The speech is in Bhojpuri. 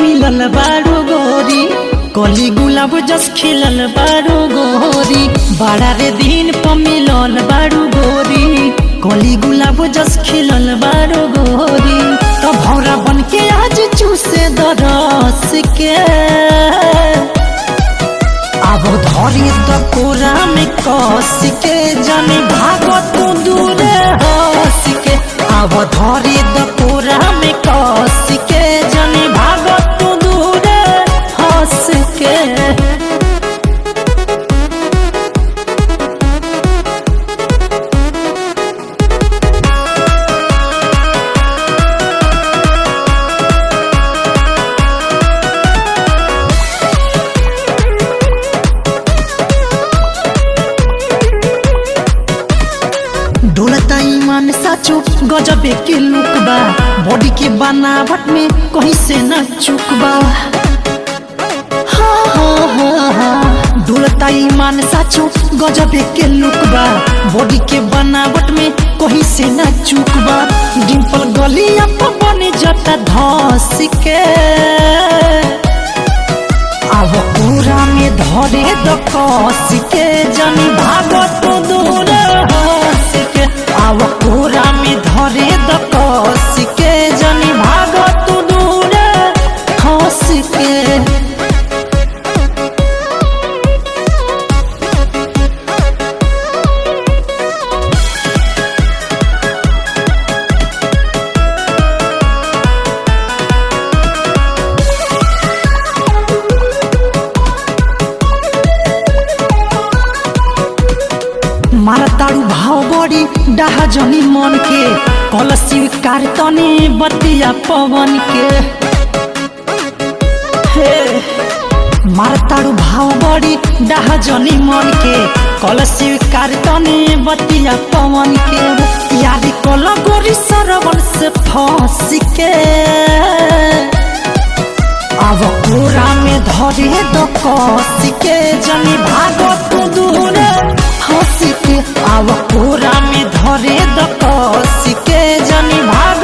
मिलल बारू गोरी कली गुलाब जस खिलल बारू गोरी बड़ा रे दिन पर मिलल बारू गोरी कली गुलाब जस खिलल बारू गोरी तो भौरा बन के आज चूसे दरस के अब धरी त कोरा में कस के जानी भागत दूर हंस के अब धरी त कोरा में कस के जानी भागत दूर हंस के डोलता ईमान साचो गजबे के लुक बा बॉडी के बनावट में कहीं से न चुक बा हाँ, हाँ, हाँ, हाँ। डोलता ईमान साचो गजबे के लुक बा बॉडी के बनावट में कहीं से न चुक बा डिम्पल गलिया पर बने जता धस के अब पूरा में धरे द कस के जानी भागत दूर हंस के अब पूरा में धरे द कस के जानी भागत दूर हंस के मारताड़ू भाव बड़ी डाहा जनी मन के कल स्वीकार तने बतिया पवन के हे मारताड़ू भाव बड़ी डाहा जनी मन के कल स्वीकार तने बतिया पवन के यारी कल गोरी सरवन से फंस के अब पूरा में धरे द कस के जनी भागत दूर हंस के अब पूरा में धरे द कस के जनी भाग